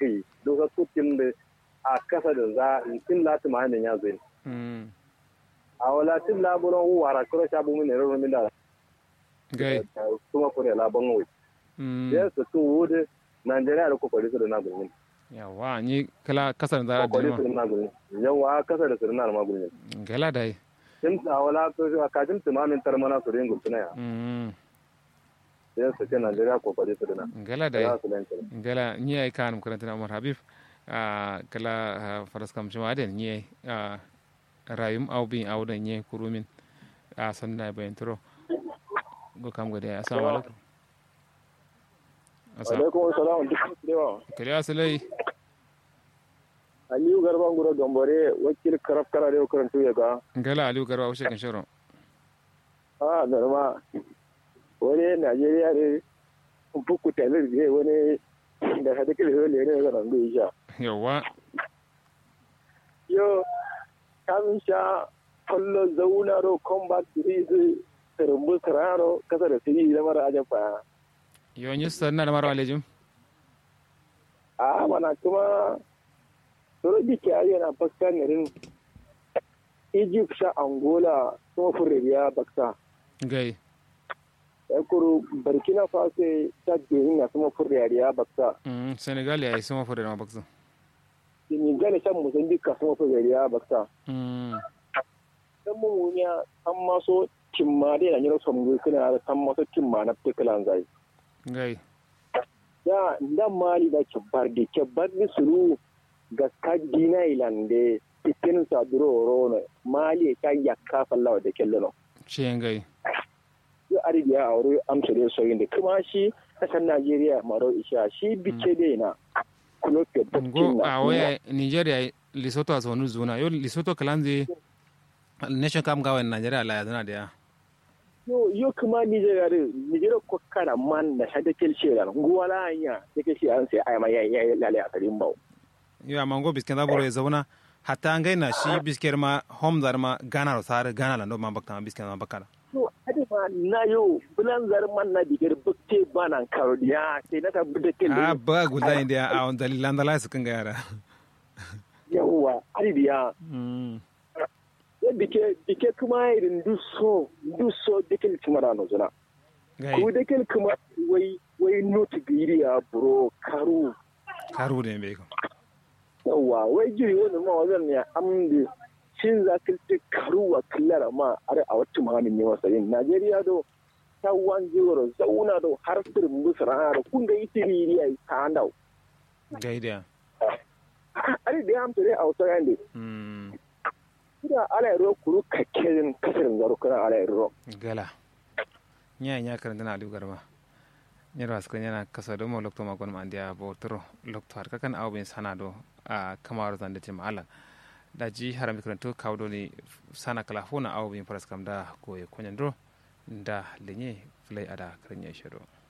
kai doka kutin da a kasa da za tin lati ma ne ya zai mm a wala tin laburon wara kuro shabu mun ne ro min da gai kuma ko ne labon wai mm ya su tu wude Najeriya da kokari su da na gurin yawa ni kala kasar da kokari da su da na gurin yawa kasa da su da na ma gurin gala dai tin a wala to ka jin tumanin tarmana su ringu tuna ya mm ya su ce Najeriya kokari su da na gala dai ya su lanta gala ni ay kanum karantana umar habib a kala faras kam shima den ni a rayum aw bi aw da ni kurumin a sanna bayan turo go kam gode assalamu alaikum assalamu alaikum assalam duk dewa kale asalai aliyu garban gura gambare wakil karaf kara da karantu ya ga gala aliyu garba ushe kan shiro a norma wani najeriya ne fuku talir ne wani da hada kila ne ne ga nan bai sha yawa yo kamin sha fallo zauna ro combat series rumbu sararo kasa da siri da mara ajan fa yo ni sanna da maro alejum a mana kuma soro jike yana bakta garin egypt sha angola kuma furriya bakta gai yakuru burkina faso ta benin na kuma furriya bakta mm senegal ya isuma fure ma bakso senegal shan mozambique kuma furriya bakta mm dan mumunya an maso timma dai na nyiro somgu kana da san maso timma na pekalan zai gai ya ndan mali da kebbar de kebbar ni suru ga kadina ilande tikin sa duro rono mali ka yakka fallawa da kello ce gai yo arabiya a wuri amsa da soyin da kuma shi kasan najeriya maro isha shi bice dai na kulo ke go a waya nigeria lesotho azonu zuna yo lesotho kalanze nation kam gawa nigeria la yazana da ya yo yo kuma nigeria da nigeria ko kana man da hada kelce da ngwala anya yake shi an sai ai ma yayi lale a karin bawo yo amma go bisken da boro zauna hatta an gaina shi bisker ma home dar ma gana ro sare gana la no ma bakta ma bisken ma bakala to hadi ma na yo bulan zar man na digar bukte banan karodiya sai na tabbata kel a ba gulda india a on dalilan da la su kan ga yara yawa arabiya mm bike bike kuma irin duso duso dikel tumara no zuna gai ko dikel kuma wai wai not biriya bro karu karu ne be ko yawa wai jiri wani ma wajen ne amdi shin za ka ce karu wa killara ma are a wata mahanin ne wasa yin najeriya do ta wan jiro zauna do har sirin musara da kun ga iti biriya ta handau gai da are da ya amsa dai a wata yande mm kuma ala yaro kuru kakkerin kasarin zaro kana ala yaro gala nya nya karanta na aliu garba nyara askar yana kasa do mo lokto ma gon ma andia bo tro lokto har kakan awben sana do a kamar zan da tim ala da ji haram karanto kawdo ni sana kala fona awben paras kam da ko e konyan do da lenye flay ada karnya shiro